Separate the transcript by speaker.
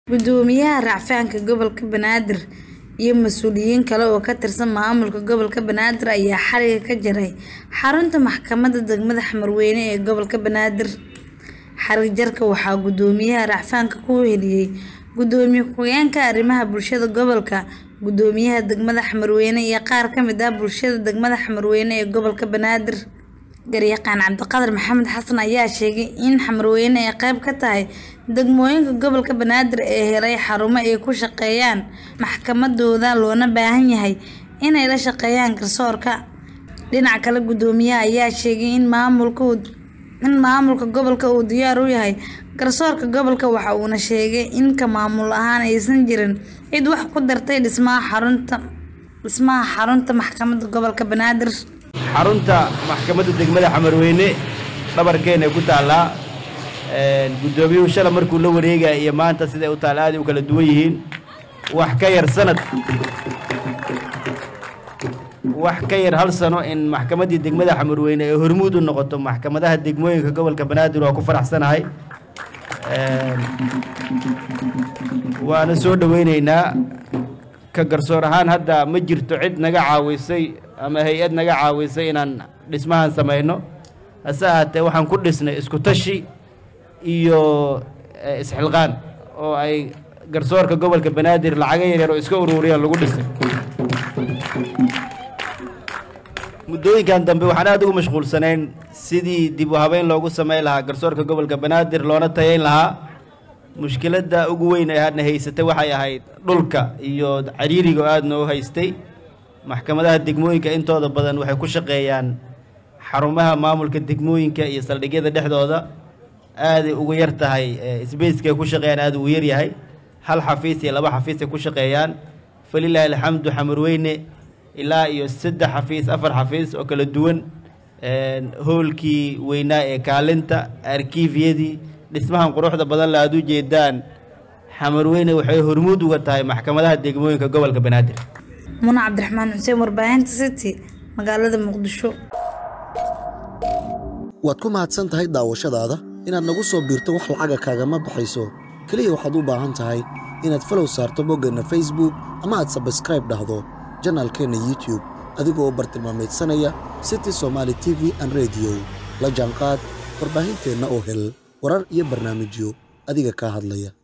Speaker 1: Guddoomiyaha Racfaanka Gobolka Banaadir iyo mas'uuliyiin kale oo ka tirsan maamulka gobolka Banaadir ayaa xariga ka jaray xarunta maxkamadda degmada Xamarweyne ee gobolka Banaadir. Xarig jarka waxaa guddoomiyaha Racfaanka ku weheliyay Gudoomiye ku-xigeenka arrimaha bulshada gobolka, Guddoomiyaha degmada Xamarweyne iyo qaar ka mid ah bulshada degmada Xamarweyne ee gobolka Banaadir. Garyaqaan Cabdiqaadir Maxamed Xasan ayaa sheegay in Xamarweyne ay qayb ka tahay degmooyinka gobolka Banaadir ee helay xarumo ay ku shaqeeyaan maxkamadahooda loona baahan yahay inay la shaqeeyaan garsoorka. Dhinaca kale, guddoomiyaha ayaa sheegay in maamulka gobolka uu diyaar u yahay garsoorka gobolka waxa uuna sheegay in ka maamul ahaan aysan jirin cid wax ku dartay dhismaha xarunta maxkamadda gobolka Banaadir.
Speaker 2: xarunta maxkamadda degmada xamarweyne dhabarkeena ku taallaa guddoomiyuhu shala markuu la wareegaya iyo maanta siday u taal aad u kala duwan yihiin wax ka yar sanad wax ka yar hal sano in maxkamaddii degmada xamarweyne ay hormuud u noqoto maxkamadaha degmooyinka gobolka banaadir waa ku faraxsanahay waana soo dhoweyneynaa ka garsoor ahaan hadda ma jirto cid naga caawisay ama hay-ad naga caawisay inaan dhismahan samayno hase ahaatee waxaan ku dhisnay isku tashi iyo isxilqaan oo ay garsoorka gobolka banaadir lacaga yaryar oo iska ururiyaan lagu dhisay muddooyinkan dambe waxaan aad ugu mashquulsanayn sidii dib u habeyn loogu samayn lahaa garsoorka gobolka banaadir loona tayayn lahaa mushkiladda ugu weyn ee hadna haysatay waxay ahayd dhulka iyo cariiriga oo aad noo haystay maxkamadaha degmooyinka intooda badan waxay ku shaqeeyaan xarumaha maamulka degmooyinka iyo saldhigyada dhexdooda aaday ugu yar tahay sbacekay ku shaqeeyaan aad ugu yar yahay hal xafiis iyo laba xafiis ay ku shaqeeyaan falilaahi alxamdu xamarweyne ilaa iyo saddex xafiis afar xafiis oo kala duwan hoolkii weynaa ee kaalinta arkiifyadii dhismahan quruxda badan la aad u jeedaan xamarweyne waxay hormuud uga tahay maxkamadaha degmooyinka gobolka banaadir
Speaker 1: Muna Cabdiraxmaan Xuseen warbaahinta City magaalada Muqdisho.
Speaker 3: waad ku mahadsan tahay daawashadaada inaad nagu soo biirto wax lacaga kaagama baxayso keliya waxaad u baahan tahay inaad falow saarto boggeenna facebook ama aad sabskraib dhahdo janaalkeenna youtube adigoo u bartilmaamaydsanaya city somaali t v an rediyo la jaanqaad warbaahinteenna oo hel warar iyo barnaamijyo adiga kaa hadlaya